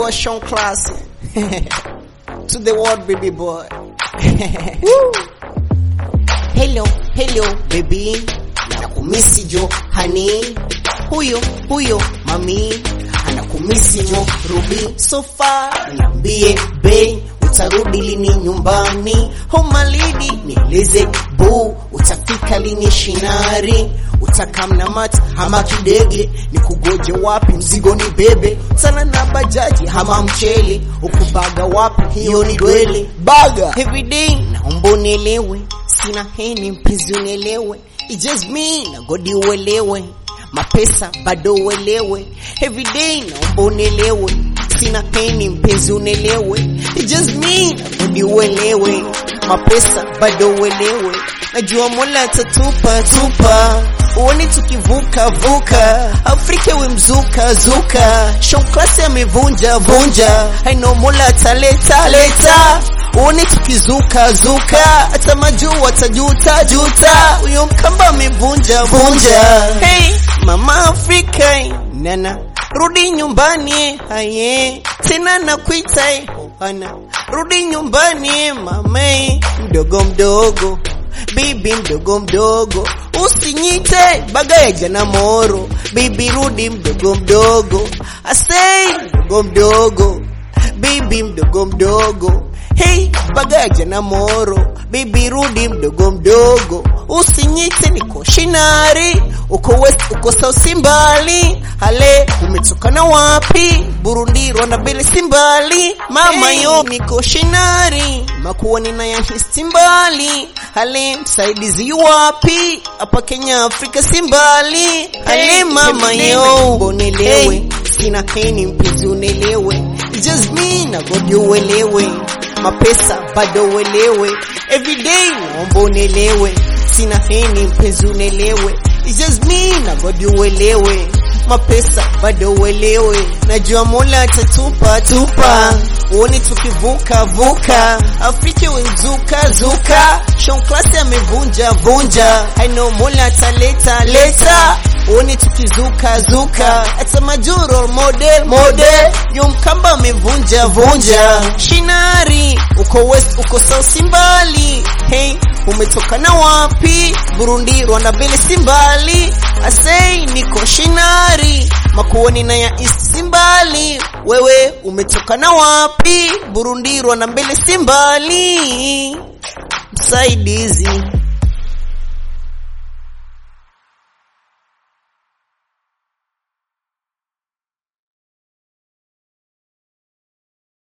boy Sean Class. to the world, baby boy. hello, hello, baby. Nakumisi jo, honey. Huyo, huyo, mami. Anakumisi jo, Ruby. So far, niambie, babe. Utarudi lini nyumbani? Homa lidi, nieleze bu. Utafika lini shinari? utakamna mati ama kidege ni kugoje wapi mzigo ni bebe sana na bajaji ama mchele ukubaga wapi hiyo ni dwele baga everyday naomba unielewe sina heni mpenzi unielewe It's just me na godi uelewe mapesa bado uelewe everyday naomba unielewe sina heni mpenzi unielewe It's just me na godi uelewe mapesa bado uelewe najua mola atatupa tupa uoni tukivuka vuka afrika we mzuka zuka shonklasi amevunja vunja haino mola ataleta leta uoni tukizuka zuka hata majuu watajuta juta huyo mkamba amevunja vunja hey, mama afrika nana rudi nyumbani haye tena nakuita hana rudi nyumbani mame mdogo mdogo bibi mdogo mdogo usinyite baga ya jana moro bibi rudi mdogo mdogo asei mdogo mdogo bibi mdogo mdogo hey baga ya jana moro bibi rudi mdogo mdogo usinyite niko shinari uko west uko south simbali hale umetokana wapi burundi rwanda mbele simbali mama hey. yo niko shinari makuwa ninayahisi mbali hale msaidizi wapi hapa kenya afrika simbali hale hey, mama yo bonelewe hey. sina heni mpenzi unelewe just me na godi uelewe mapesa bado uelewe everyday naomba unelewe sina heni mpenzi unelewe It's just me na godi uelewe mapesa bado uelewe najua mola atatupa tupa uoni tukivuka vuka afrika wenzuka zuka shonklasi amevunja vunja haino mola ataleta leta uoni tukizuka zuka hata majuro model model yo mkamba amevunja vunja shinari uko west uko south simbali hey umetokana wapi burundi rwanda mbele simbali asei niko shinari makuoni na ya east simbali wewe umetokana wapi burundi rwanda mbele simbali msaidizi